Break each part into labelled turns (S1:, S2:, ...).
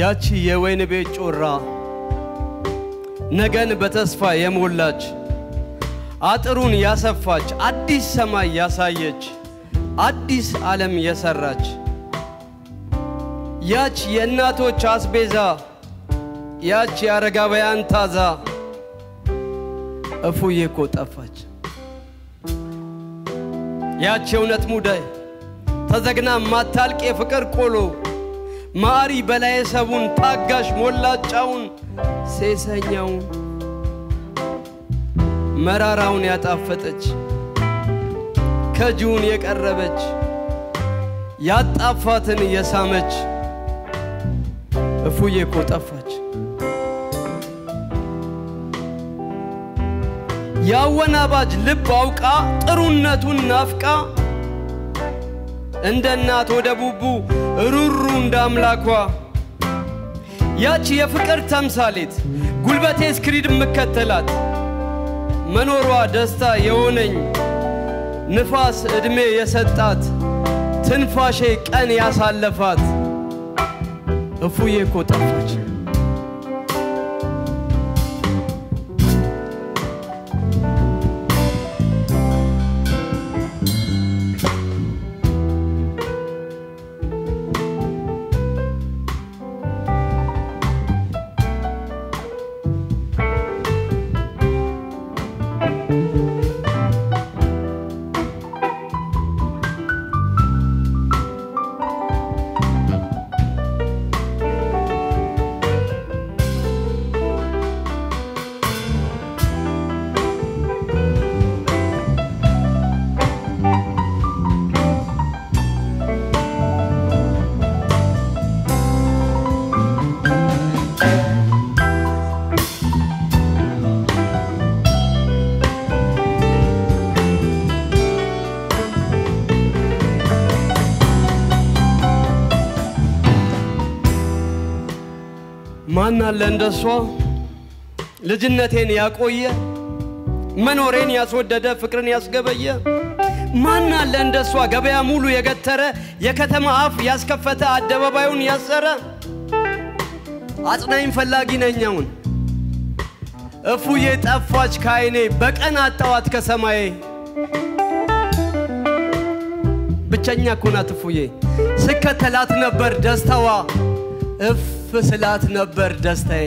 S1: ያቺ የወይን ቤት ጮራ ነገን በተስፋ የሞላች አጥሩን ያሰፋች አዲስ ሰማይ ያሳየች አዲስ ዓለም የሰራች ያች የእናቶች አስቤዛ ያች የአረጋውያን ታዛ እፉዬ እኮ ጠፋች። ያች የእውነት ሙዳይ ተዘግና ማታልቅ የፍቅር ቆሎ ማሪ በላይ ሰቡን ታጋሽ ሞላጫውን ሴሰኛውን መራራውን ያጣፈጠች ከጅውን የቀረበች ያጣፋትን የሳመች እፉዬ እኮ ጠፋች። የአወናባጅ ልብ አውቃ ጥሩነቱን ናፍቃ እንደ እናት ወደ ቡቡ ሩሩ እንደ አምላኳ ያች የፍቅር ተምሳሌት ጉልበቴ እስክሪድ የምከተላት መኖሯ ደስታ የሆነኝ ንፋስ ዕድሜ የሰጣት ትንፋሼ ቀን ያሳለፋት እፉዬ እኮ ጠፋች። ማን አለ እንደሷ ልጅነቴን ያቆየ መኖሬን ያስወደደ ፍቅርን ያስገበየ ማን አለ እንደሷ ገበያ ሙሉ የገተረ የከተማ አፍ ያስከፈተ አደባባዩን ያሰረ አጽናኝ ፈላጊ ነኛውን እፉዬ ጠፋች ከዓይኔ በቀን አጣዋት ከሰማዬ ብቸኛ እኮ ናት እፉዬ ስከተላት ነበር ደስታዋ እፍ ስላት ነበር ደስታዬ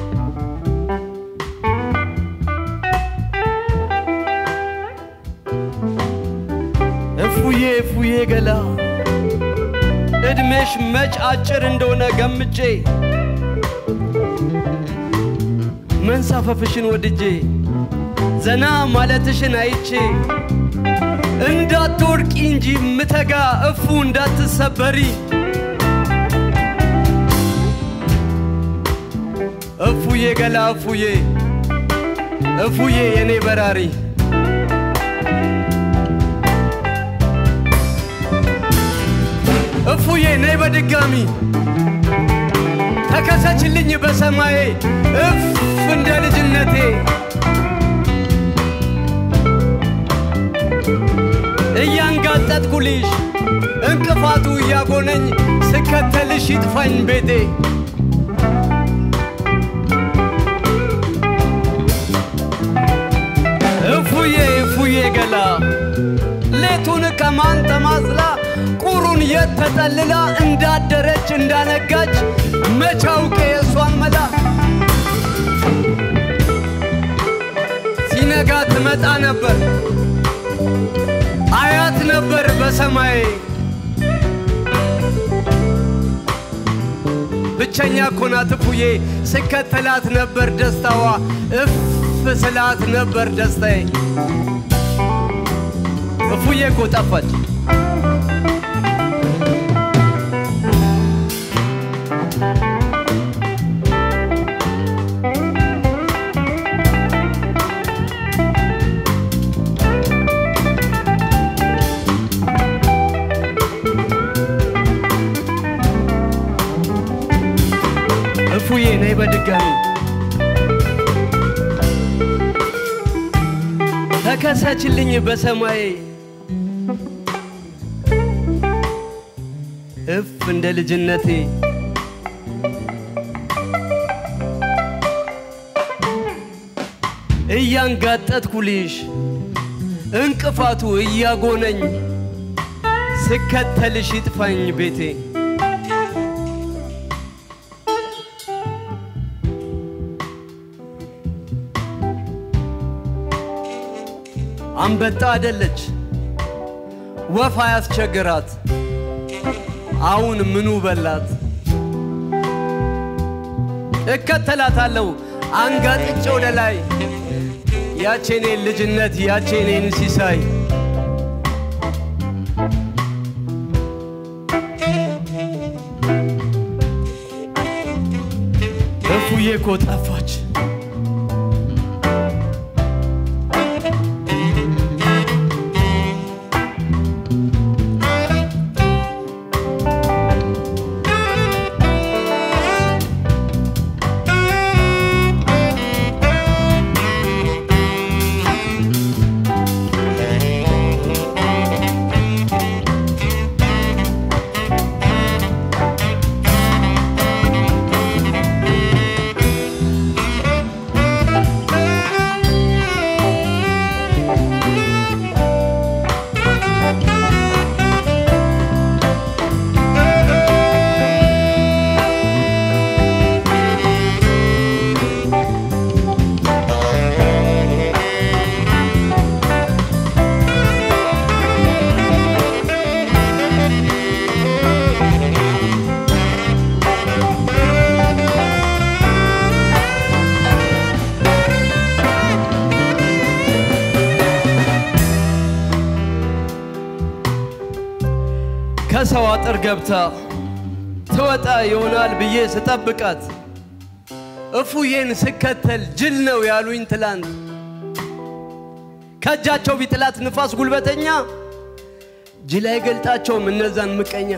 S1: እፉዬ እፉዬ ገላ ዕድሜሽ መች አጭር እንደሆነ ገምቼ መንሳፈፍሽን ወድጄ ዘና ማለትሽን አይቼ እንዳትወድቂ እንጂ ምተጋ እፉ እንዳትሰበሪ እፉዬ ገላ እፉዬ እፉዬ የኔ በራሪ እፉዬ ነይ በድጋሚ ተከሰችልኝ በሰማዬ እፍ እንደ ልጅነቴ እያንጋጠጥኩልሽ እንቅፋቱ እያጎነኝ ስከተልሽ ይጥፋኝ ቤቴ እፉዬ እፉዬ ገላ ሌቱን ከማን ተማስላ ቁሩን የት ተጠልላ እንዳደረች እንዳነጋች መቻውቄ የእሷን መላ ሲነጋ ትመጣ ነበር አያት ነበር በሰማይ ብቸኛ ኮናት እፉዬ ስከተላት ነበር ደስታዋ እፍ ስላት ነበር ደስታዬ እፉዬ እኮ ጠፋች እፉዬ ነይ በድጋሚ ተከሰችልኝ በሰማይ እፍ እንደ ልጅነቴ እያንጋጠጥኩልሽ እንቅፋቱ እያጎነኝ ስከተልሽ ይጥፋኝ ቤቴ አንበጣ አደለች ወፍ አያስቸግራት አሁን ምኑ በላት እከተላታለሁ አንጋጥጬ ወደ ላይ ያቼኔን ልጅነት ያቼኔን ሲሳይ እፉዬ እኮ ጠፋች ከሰው አጥር ገብታ ትወጣ ይሆናል ብዬ ስጠብቃት እፉዬን ስከተል ጅል ነው ያሉኝ ትላንት ከእጃቸው ቢጥላት ንፋስ ጉልበተኛ ጅል አይገልጣቸውም እነዛን ምቀኛ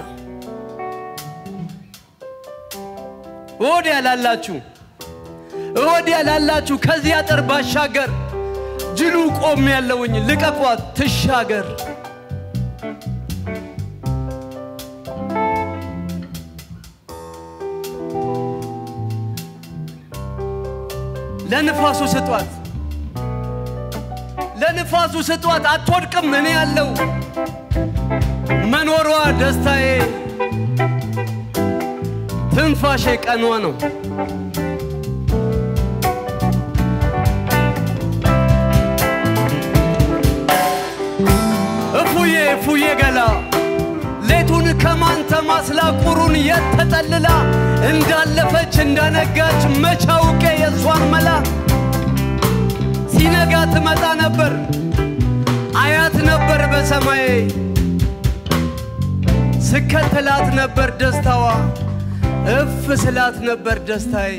S1: ወዲያ ላላችሁ ወዲያ ላላችሁ ከዚህ አጥር ባሻገር ጅሉ ቆም ያለውኝ ልቀቋት ትሻገር ለንፋሱ ስጧት ለንፋሱ ስጧት አትወድቅም እኔ ያለው መኖሯ ደስታዬ ትንፋሼ ቀኗ ነው እፉዬ እፉዬ ገላ ሌቱን ከማን ተማስላ ቁሩን የተጠልላ እንዳለፈች እንዳነጋች መች አውቄ የእሷን መላ ሲነጋ ትመጣ ነበር አያት ነበር በሰማዬ ስከተላት ነበር ደስታዋ እፍ ስላት ነበር ደስታዬ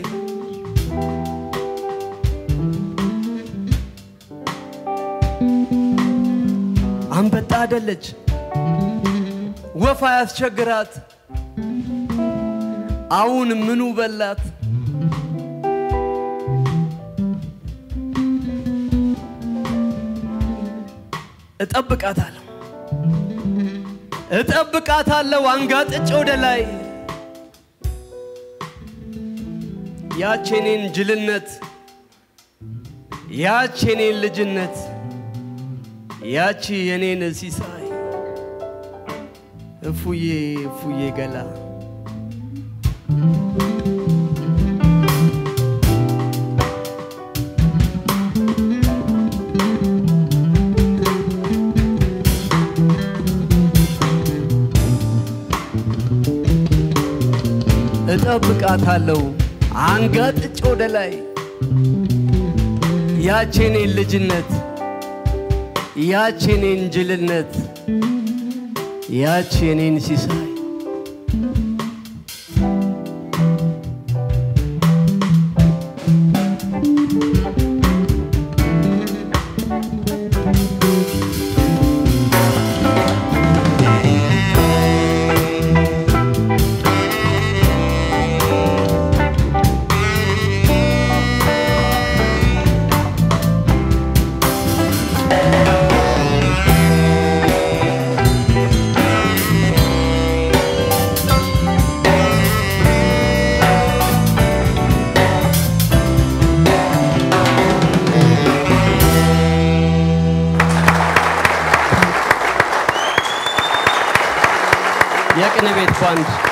S1: አንበጣ አደለች ወፍ አያስቸግራት አሁን ምኑ በላት እጠብቃታለሁ እጠብቃታለሁ አንጋጥጬ ወደ ላይ ያቼኔን ጅልነት ያቼኔን ልጅነት ያቺ የኔን ሲሳይ እፉዬ እፉዬ ገላ እጠብቃታለሁ አንጋጥጬ ወደ ላይ ያቼኔን ልጅነት ያቼኔን ጅልነት ያቼኔን ሲሳይ የቅኔ ቤት ባንድ